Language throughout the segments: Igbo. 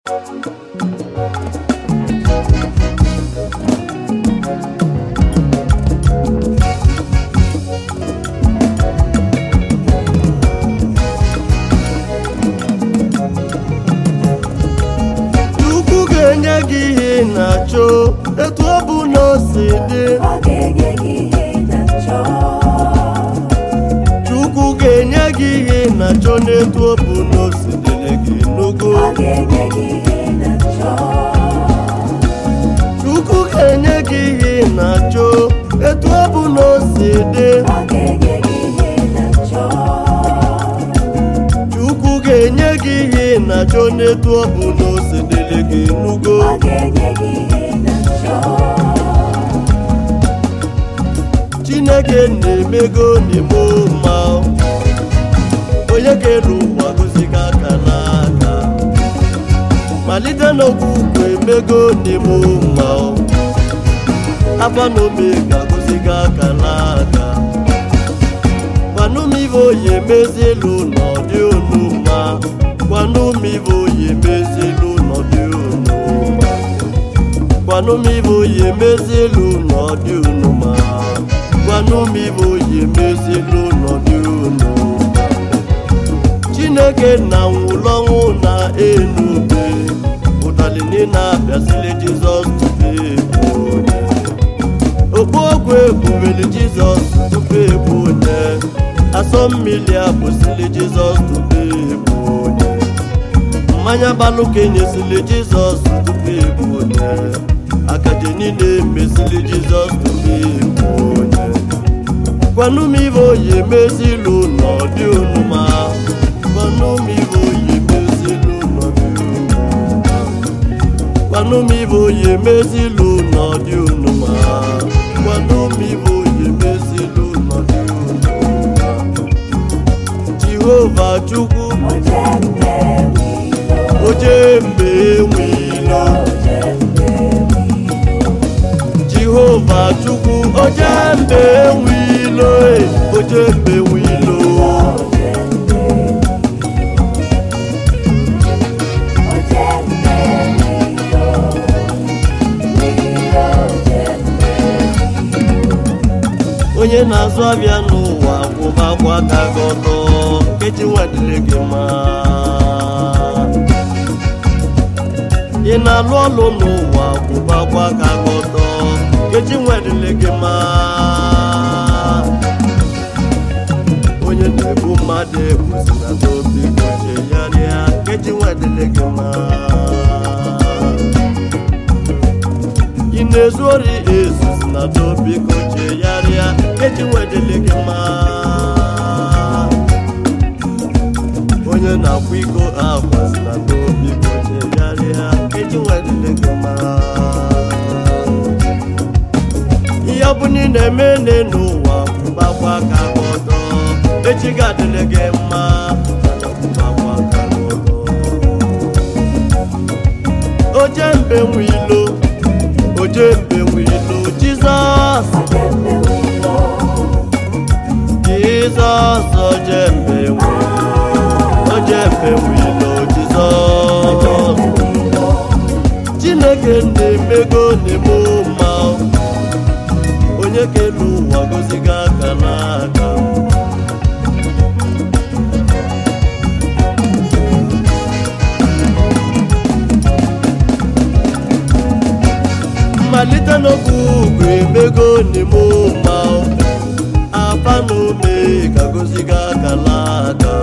Chukwu ga-enye gị ihe ị na-achọ etu ọ bụ na o si dị Ọ ga-enye gị ihe ị na-achọ. Chukwu ga-enye gị ihe ị na-achọ n'etu ọ bụ na o si dịrị gị n'ugo Ọ ga-enye gị ihe ị na-achọ. Chukwu ga-enye gị ihe ị na-achọ etu ọ bụ na o si dị Ọ ga-enye gị ihe ị na-achọ. Chukwu ga-enye gị ihe ị na-achọ n'etu ọ bụ na o si dịrị gị n'ugo Ọ ga-enye gị ihe ị na-achọ. Chineke na-emego n'ime mma onye kere ụwa gosighị aka n'aka malite n'okwukwe emego n'ime mma afa na omega gosighị aka n'aka gwanụmive oyi emezielu n'ọdị unu mma gwanụmive oyi emezielu n'ọdị unu mma gwanụmive oyi emezielu n'ọdị unu mma gwanụmive oyi emezielu n'ọdị unu mma chineke na nwụlọnwụ na enube ụtalị niile abịazili jizọs tupu ebu onye okpu ogwe ebuweli jizọs tupu ebu onye asọ mmiri abụsili jizọs tupu ebu onye mmanya balụ ka enyesili jizọs tupu ebu onye akaje niile emesili jizọs tupu ebu onye gwanụmive oyi emezilu n'ọdị onuma gwanụmive oyi emezilu n'ọdị onuma gwanụmive oyi emezilu n'ọdị onuma gwanụmive oyi emezilu n'ọdị onuma jehova chukwu Oje mgbe oje mgbe wilo. enwilo Oje mgbe wilo. jehova chukwu oje mgbe enwilo e, oje mgbe enwilo Oje mgbe wilo. Oje mgbe wilo. Wilo oje mgbe onye na-azụ abịa n'ụwa kwụba akwa aka gị ọtọ nkechi nwadile gị mma ị na-alụ ọlụ n'ụwa kwụba akwa aka gị ọtọ nkechi nwadile gị mma onye na-ebu mmadụ ebusi na n'obi goche ya rịa nkechi nwadile gị mma ị na-ezu ori ezuzi na dobi goche ya rịa eji wedele gị mma onye na-akwa iko agwazi na dobi goche ya rịa eji wedele gị mma ihe ọ bụla ị na-eme nne n'ụwa gbakwa aka gị ọtọ echi ga-adịle gị mma gbakwa aka gị ọtọ oje mbe nwe ilo oje mbe nwe ilo jizọs Oje mgbe wilo. jizọs oje mbe nwe oje mbe nwe ilo jizọs chineke na-emego na-eme mma onye kere ụwa goziga aka n'aka mmalite n'okwu ugwu emego n'ime ụma afa na ome ka goziga aka n'aka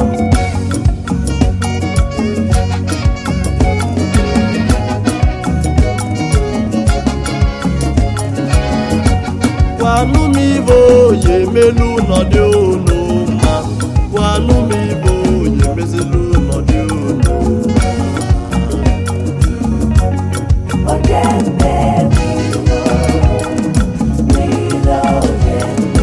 gwanụ m ibe oyi emelu n'ọdị unu mma gwanụ m ibe oyi emezilu n'ọdị unu Oje mgbe wilo. Wilo oje mgbe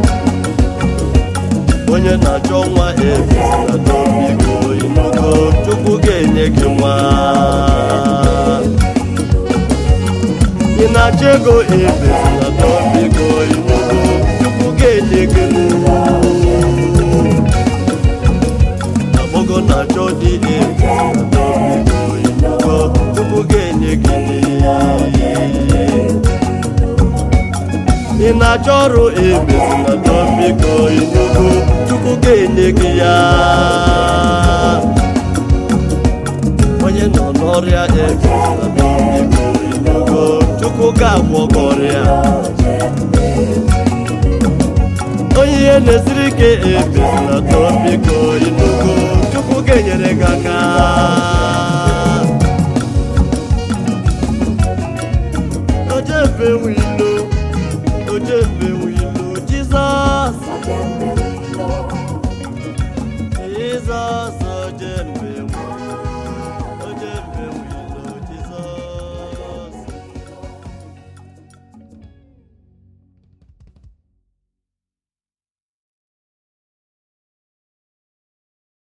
onye na-achọ nwa ebezila n'obigo inugo chukwu ga-enye gị nwa ị na-achọ ego ebezila n'obigo inugo chukwu ga-enye gị nwa agbọgo na-achọ dị ebezila n'obigo inugo na-achọ ọrụ emezina dọ biko inugo chukwu ga-enye gị ya onye nọ n'ọrịa emezina dọ biko inugo chukwu ga-agwọ gị ọrịa onye ihe na-esiri ike emezina dọ biko inugo chukwu ga-enyere gị aka ojebe wilo ojebe wilo jizọs jizọs ojebe